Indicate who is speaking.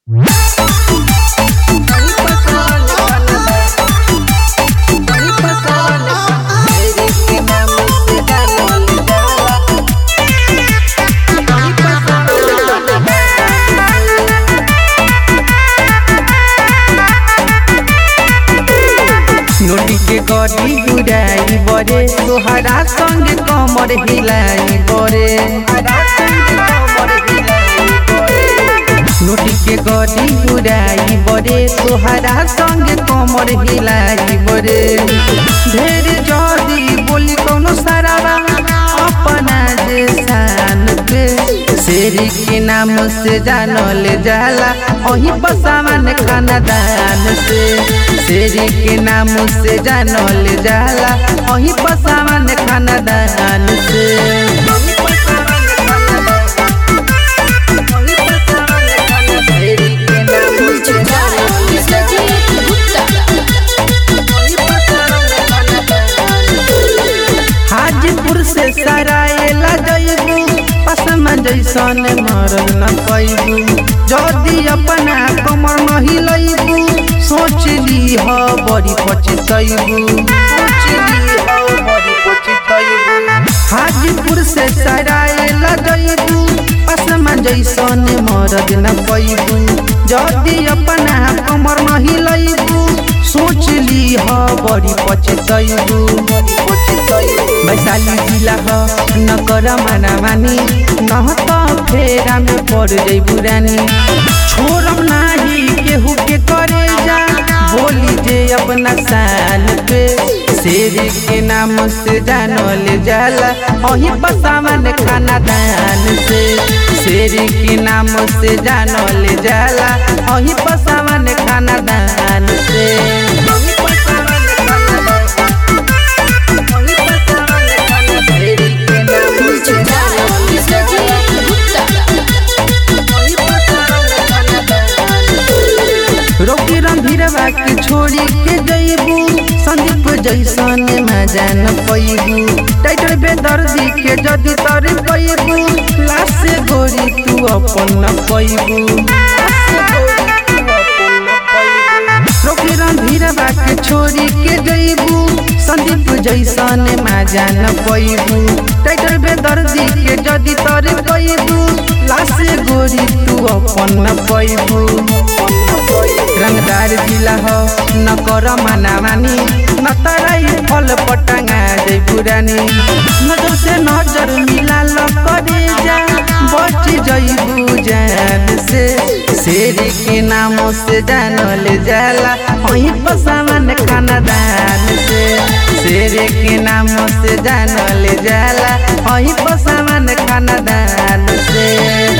Speaker 1: नोटी के गड़ी गुड़ाई बरे तोहरा संग कमर हिलाई बरे नोटी के गड़ी गुड़ाई बरे तोहरा संग कमर हिलाई बरे ढेर जदी बोली कोनो सारा अपना जे शान पे शेरी के नाम से जानल जाला वही बसावन खाना दान से शेरी के नाम से जानल जाला वही बसावन खाना दान से शेरी के नाम से हाजीपुर से सरायला जइबू पसमा जैसन मरल न पैबू जदी अपना कमर नहीं लइबू सोच ली ह बड़ी पछतइबू हाजीपुर से सरायला जइबू पसमा जैसन मरद न पैबू जदी अपना कमर नहीं लइबू सोच ली ह बड़ी पछतइबू वैशाली जिला ह न कर माना मानी न त फेरा में पड़ जाइ बुरानी छोड़म नाही केहू के करे जा बोली जे अपना साल पे शेर के नाम से जानल जाला वही बसावन खाना दान से शेर के नाम से जानल जाला वही बसावन खाना दान से रोकी रंधीरवा के छोड़ी के जइबू संदीप जैसन मजा न पैबू टाइटर बेदर्दी के जदी तर पैबू लाश से गोरी तू अपन न पैबू रोकी रंधीरवा के छोड़ी के जइबू संदीप जैसन मजा न पैबू टाइटर बेदर्दी के जदी तर पैबू लाश से गोरी तू अपन न पैबू रंगदार जिला हो न कर माना मानी न तराई फल पटंगा जय पुरानी नजर से नजर मिला ल करे जा बच जइबू जान से शेर के नाम से जानल जाला वही पसावन खाना दान से शेर के नाम से जानल जाला वही पसावन खाना दान से